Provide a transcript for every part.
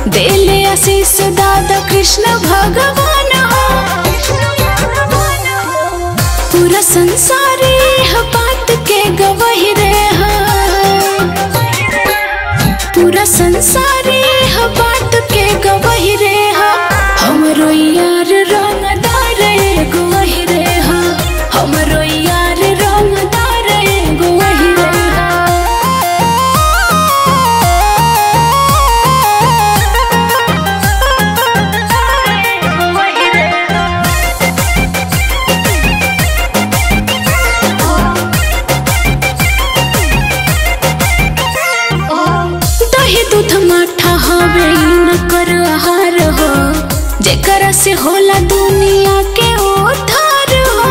देले आशीष दादा कृष्ण भगवान हो पूरा संसार यह बात के गवाही रे हो पूरा संसार यह बात के गवाही रे हो हमरो यार रंगदार एगो वही रे हो हमरो यार रंगदार एगो वही रे दही दूध माठा हवे न कर आहार हो जेकरा से होला दुनिया के उद्धार हो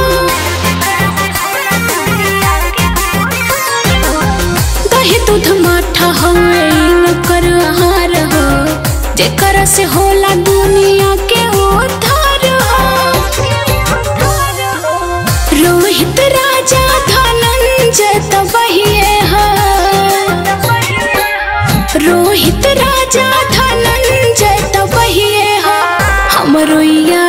दही दूध माठा हवे न कर आहार हो जेकरा से होला दुनिया के उद्धार हो रोहित राजा धनंजय तबहिए हो रोहित राजा धनंजय तबहिए हो हमरो या